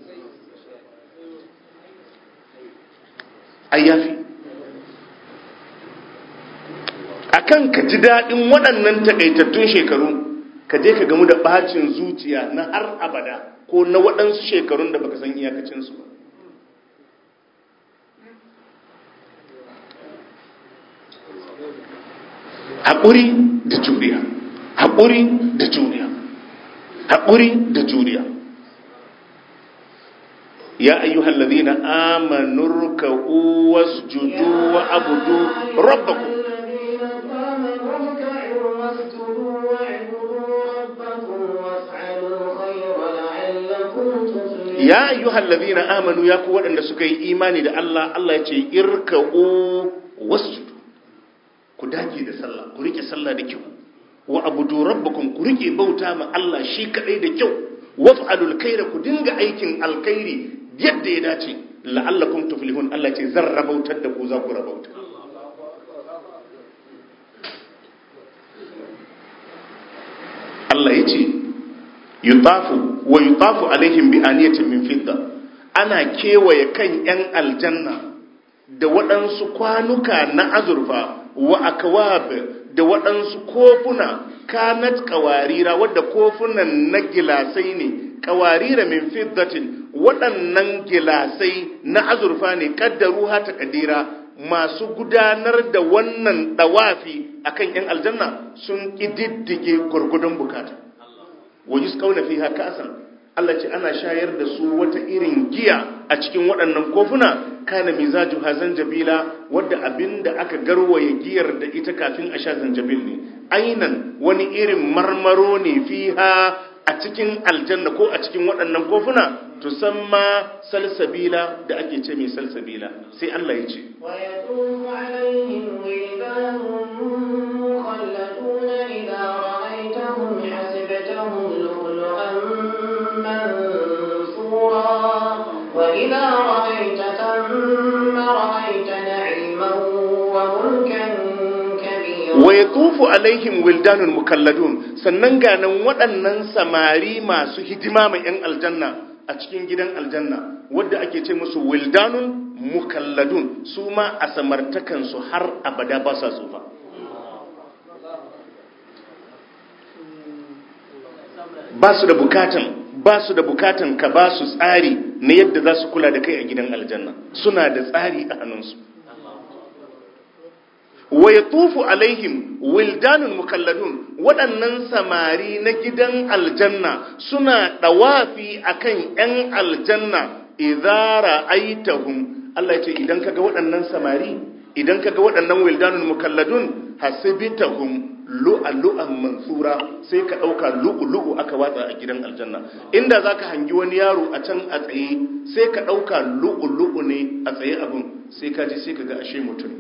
ayyafi akan ka ji daɗin waɗannan takaitattun shekaru ka je ka gamu da ɓacin zuciya na har abada ko na waɗansu shekarun da baka san iyakacinsu ba haƙuri da juriya haƙuri da juriya haƙuri da juriya ya ayyuhal ladina amanu ruk'u wasjudu wa abudu rabbakum ya ayyuhal ladina amanu ya ku waɗanda suka yi imani da Allah Allah ya ce irka'u wasjudu ku dage da sallah ku rike sallah da kyau wa abudu rabbakum ku rike bauta ma Allah shi kadai da kyau waf'alul khaira ku dinga aikin alkhairi yadda ya dace la'allakum tuflihun Allah ce zan rabautar da ku za ku rabauta Allah ya ce yutafu wa yutafu alaihim bi aniyatin min fidda ana kewaye kan yan aljanna da waɗansu kwanuka na azurfa wa akwab da waɗansu kofuna kanat kawarira wadda kofunan na gilasai ne kawarira min fiddatin waɗannan gilasai na azurfa ne kaddaru ta kadira masu gudanar da wannan dawafi akan yan aljanna sun ƙididdige gwargwadon bukata wa yusqawna fiha ka'san Allah ce ana shayar da su wata irin giya a cikin waɗannan kofuna kana mizaju hazan jabila wadda abinda aka garwaye giyar da ita kafin a sha zanjabil ne ainan wani irin marmaro ne fiha a cikin aljanna ko a cikin waɗannan kofuna tusamma salsabila da ake ce mai salsabila sai Allah ya ce ويطوف عليهم ولدان مخلدون إذا رأيتهم حسبتهم لؤلؤا منثورا وإذا رأيت ثم رأيت نعيما وملكا كبيرا wa yatufu alaihim wildanun mukalladun sannan ganan waɗannan samari masu hidima mai yan aljanna a cikin gidan aljanna wadda ake ce musu wildanun mukalladun su ma a samartakansu har abada ba sa tsufa ba su da bukatan ba su da bukatan ka ba su tsari na yadda za su kula da kai a gidan aljanna suna da tsari a hannunsu wa ya tufu alaihim wildanun mukalladun waɗannan samari na gidan aljanna suna ɗawafi akan ‘yan aljanna idara aitahum Allah ya ce idan kaga waɗannan samari idan kaga waɗannan wildanun mukalladun hasibitahum lu'lu'an mansura sai ka dauka lu'lu'u aka watsa a gidan aljanna inda zaka hangi wani yaro a can a tsaye sai ka dauka lu'lu'u ne a tsaye abun sai ka ji sai ka ga ashe mutum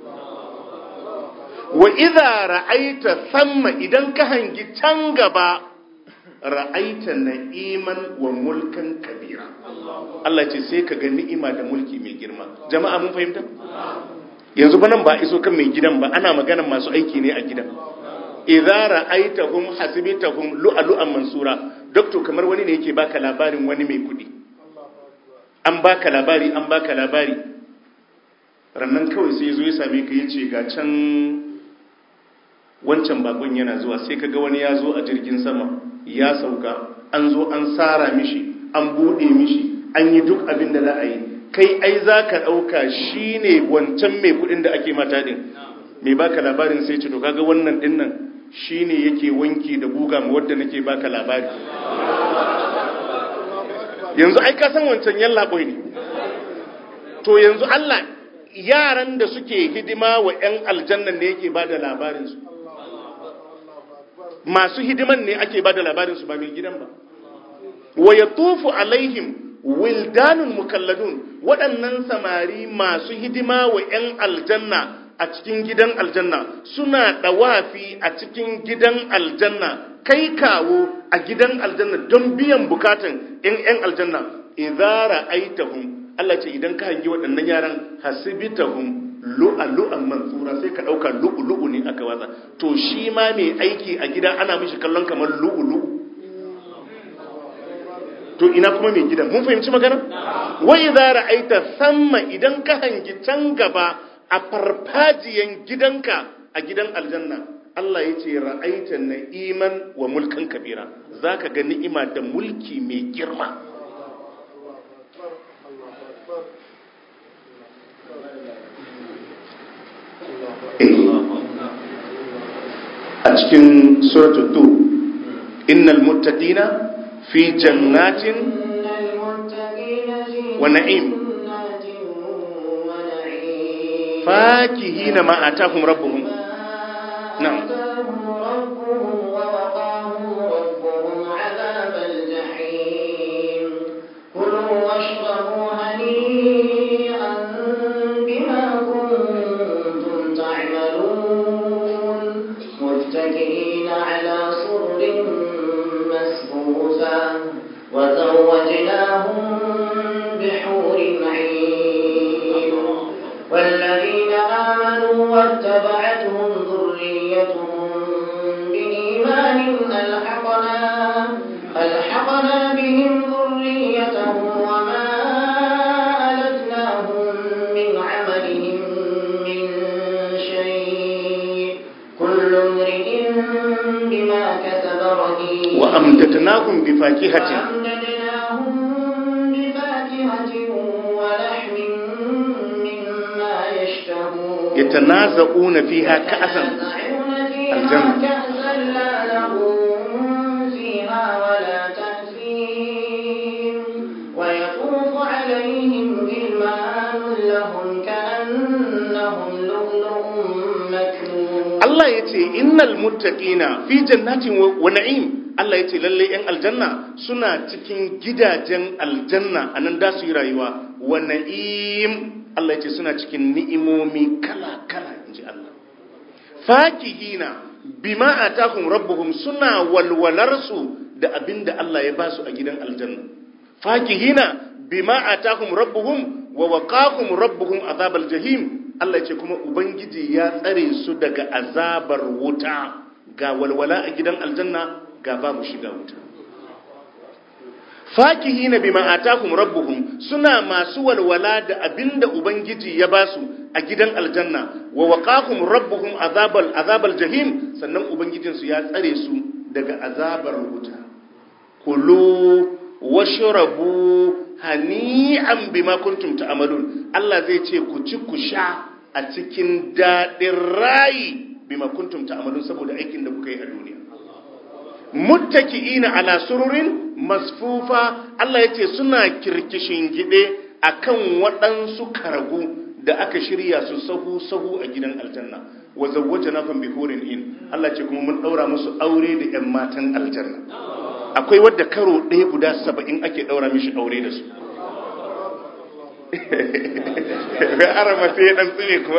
wa idza ra'aita thamma idan ka hangi can gaba ra'aita na'iman wa mulkan kabira Allah ce sai ka ga ni'ima da mulki mai girma jama'a mun fahimta yanzu ba nan ba iso kan mai gidan ba ana magana masu aiki ne a gidan idza ra'aitahum hasibtahum lu'lu'an mansura doctor kamar wani ne yake baka labarin wani mai kudi an baka labari an baka labari rannan kawai sai zo ya same ka yace ga can wancan bakon yana zuwa sai kaga wani ya zo a jirgin sama ya sauka an zo an tsara mishi an bude mishi an yi duk abin da za a yi kai ai za ka ɗauka shi ne wancan mai kuɗin da ake mata ɗin mai baka labarin sai ce to kaga wannan ɗin nan shi ne yake wanki da guga ma wadda nake baka labari yanzu ai ka san wancan yan laɓoi ne to yanzu Allah yaran da suke hidima wa 'yan aljannan ne yake ba da labarinsu masu hidiman ne ake ba da labarinsu ba mai gidan ba wa ya tufu alaihim wildanun mukalladun waɗannan samari masu hidima wa 'yan aljanna a cikin gidan aljanna suna ɗawafi a cikin gidan aljanna kai kawo a gidan aljanna don biyan bukatan 'yan aljanna idara aitahum Allah ce idan ka hangi waɗannan yaran hasibitahum lu'alu'an mansura sai ka ɗauka lu'ulu'u ne aka watsa to shi ma mai aiki a gida ana mishi kallon kamar lu'ulu'u to ina kuma mai gidan mun fahimci magana wa idza ra'aita samma idan ka hangi can gaba a farfajiyan gidanka a gidan aljanna Allah ya ce ra'aita na'iman wa mulkan kabira zaka ga ni'ima da mulki mai girma a cikin suratul tu innal muttaqina fi jannatin wa na'im fakihina ma atahum rabbuhum na'am واتبعتهم ذريتهم بإيمان ألحقنا ألحقنا بهم ذريتهم وما ألتناهم من عملهم من شيء كل امرئ بما كسب رهين وأمددناهم بفاكهة وأمددناهم بفاكهة ولحم مما يشتهون يتنازعون فيها كأسا يتنازعون فيها الجنة. كأسا لا لهم فيها ولا تأثيم ويطوف عليهم غلمان لهم كأنهم لؤلؤ مكنون Allah ya ce innal muttaqina fi jannatin wa wa na'im Allah ya ce lalle yan aljanna suna cikin gidajen aljanna anan da su yi rayuwa wa na'im Allah ya ce suna cikin ni'imomi kala kala inji Allah fakihina bima atakum rabbuhum suna walwalar su da abinda Allah ya ba su a gidan aljanna fakihina bima atakum rabbuhum wa waqakum rabbuhum azabal jahim Allah ya ce kuma ubangiji ya tsare su daga azabar wuta ga walwala a gidan aljanna ga babu shiga wuta fakihina bima atakum rabbuhum suna masu walwala da abinda ubangiji ya basu a gidan aljanna wa waqakum rabbuhum azabal azabal jahim sannan ubangijinsu ya tsare su daga azabar wuta kulu washrabu hani'an bima kuntum ta'malun Allah zai ce ku ci ku sha a cikin dadin rayi bima kuntum ta'malun saboda aikin da kuka yi a duniya muttaki'ina ala sururin masfufa Allah yace suna kirkishin gide akan waɗansu karagu da aka shirya su sahu sahu a gidan aljanna wa zawwajnahum bi hurin in Allah ce kuma mun daura musu aure da ƴan matan aljanna akwai wadda karo ɗaya guda saba'in ake daura mishi aure da su ga arama sai dan tsine kuma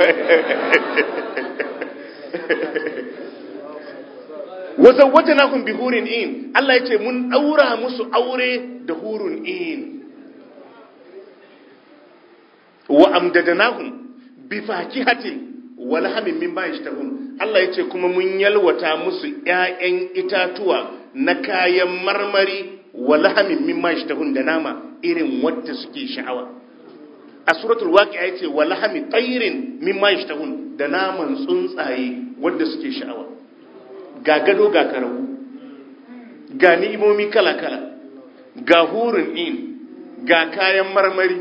wa zawwajnahum bi hurin in Allah ya ce mun daura musu aure da hurun in wa amdadanahum bi fakihatin wa lahamin mimma yashtahun Allah yace kuma mun yalwata musu ƴaƴan itatuwa na kayan marmari wa lahamin mimma yashtahun da nama irin wanda suke sha'awa a suratul waqi'a yace wa lahami tayrin mimma yashtahun da naman tsuntsaye wanda suke sha'awa ga gado ga karahu ga ni'imomi kala kala ga hurun in ga kayan marmari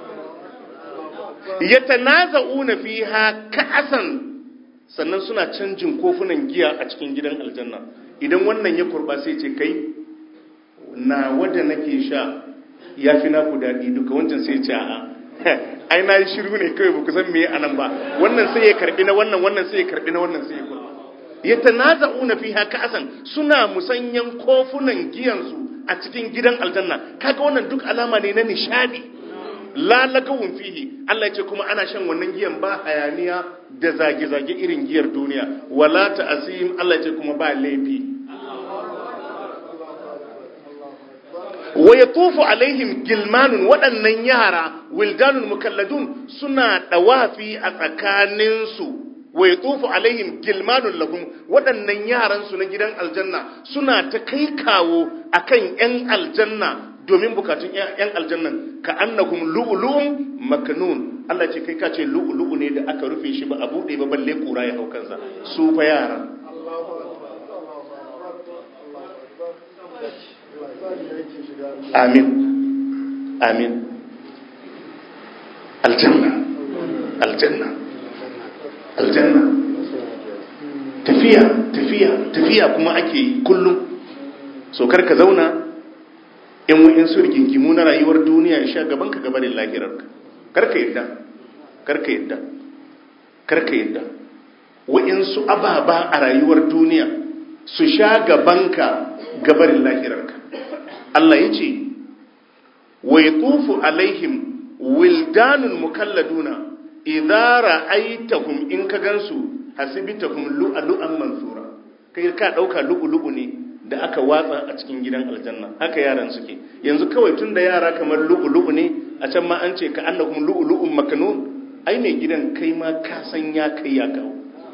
yatanaza'una fiha ka'asan sannan suna canjin kofunan giya a cikin gidan aljanna idan wannan ya kurba sai ce kai na wanda nake sha ya fi naku daɗi duka wancan sai ce a'a ai na yi shiru ne kawai ba ku san meye anan ba wannan sai ya karbi na wannan wannan sai ya karbi na wannan sai ya kurba yatanaza'una fiha ka'asan suna musanyan kofunan giyansu a cikin gidan aljanna kaga wannan duk alama ne na nishadi la lagawun fihi Allah ce kuma ana shan wannan giyan ba hayaniya da zage-zage irin giyar duniya wala ta'asim Allah ce kuma ba laifi wa yatufu alaihim gilmanun waɗannan yara wildanun mukalladun suna dawafi a tsakaninsu wa yatufu alaihim gilmanun lahum waɗannan yaran su na gidan aljanna suna ta kai kawo akan yan aljanna domin bukatun yan aljannan ka annahum lu'lu'un maknun Allah ce kai ka ce lu'lu'u ne da aka rufe shi ba a bude ba balle kura ya hau kansa su fa yara amin amin aljanna aljanna aljanna tafiya tafiya tafiya kuma ake yi kullum so kar ka zauna in wa'in su rigingimu na rayuwar duniya ya sha gaban ka gabanin lahirarka karka yadda karka yadda karka yadda wa'in su ababa a rayuwar duniya su sha gabanka gabanin lahirarka Allah ya ce wa yatufu alaihim wildanun mukalladuna idza ra'aitahum in ka gansu hasibtahum lu'lu'an mansura kai ka dauka lu'lu'u ne da aka watsa a cikin gidan aljanna haka yaran suke yanzu kawai tun da yara kamar lu'ulu'u ne a can ma an ce ka annahum lu'ulu'un makanun ai mai gidan kai ma ka san ya kai ya kawo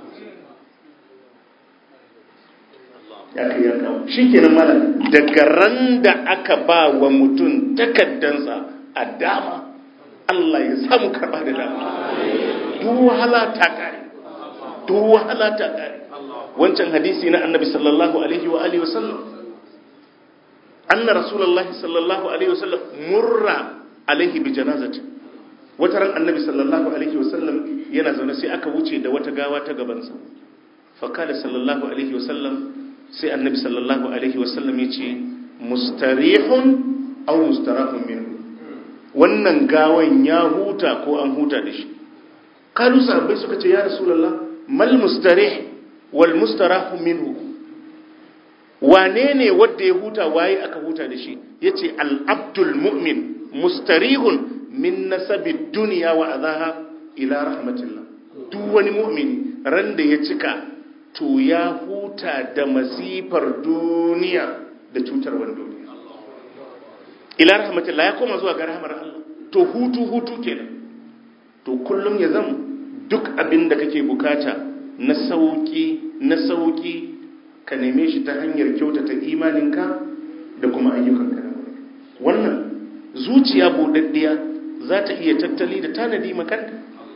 ya kai ya kawo shikenan mala daga ran da aka ba wa mutum takaddansa a dama Allah ya samu karba da dama duk wahala ta kare duk wahala ta kare wancan hadisi na annabi sallallahu alaihi wa alihi wasallam anna rasulullahi sallallahu alaihi wasallam murra alaihi bi janazati wata ran annabi sallallahu alaihi wasallam yana zaune sai aka wuce da wata gawa ta gabansa fa kala sallallahu alaihi wasallam sai annabi sallallahu alaihi wasallam yace mustarihun aw mustarahun minhu wannan gawan ya huta ko an huta da shi kalu sahabbai suka ce ya rasulullah mal mustarih wal mustarahu minhu wane ne wanda ya huta waye aka huta da shi yace al abdul mu'min mustarihun min nasabi dunya wa adaha ila rahmatillah duk wani mu'mini ran da ya cika to ya huta da masifar duniya da cutarwar duniya ila rahmatillah ya koma zuwa ga rahmar Allah to hutu hutu kenan to kullum ya zama duk abin da kake bukata na sauki na sauki ka neme shi ta hanyar kyautata imaninka da kuma ayyukanka na wannan zuciya budaddiya za ta iya tattali da tanadi makanta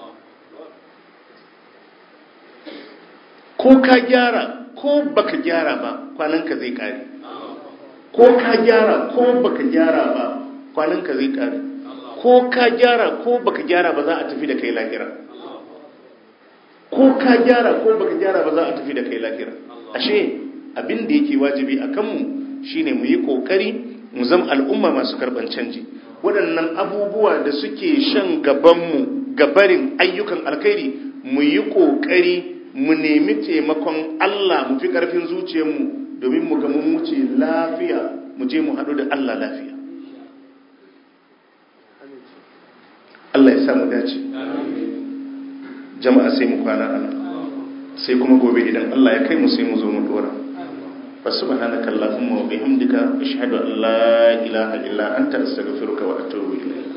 ko ka gyara ko baka gyara ba kwananka zai kare ko ka gyara ko baka gyara ba kwananka zai kare ko ka gyara ko baka gyara ba za a tafi da kai lahira ko ka gyara ko baka gyara ba za a tafi da kai lahira ashe abin da yake wajibi a kanmu shine mu yi kokari mu zama al'umma masu karban canji waɗannan abubuwa da suke shan gabanmu gabarin ayyukan alkhairi mu yi kokari mu nemi taimakon Allah mu fi ƙarfin zuciyarmu domin mu ga mun wuce lafiya mu je mu haɗu da Allah lafiya Allah ya sa mu dace jama'a sai mu kwana ana sai kuma gobe idan Allah ya kai mu sai mu zo mu dora fa subhanaka allahumma wa bihamdika ashhadu an la ilaha illa anta astaghfiruka wa atubu ilayk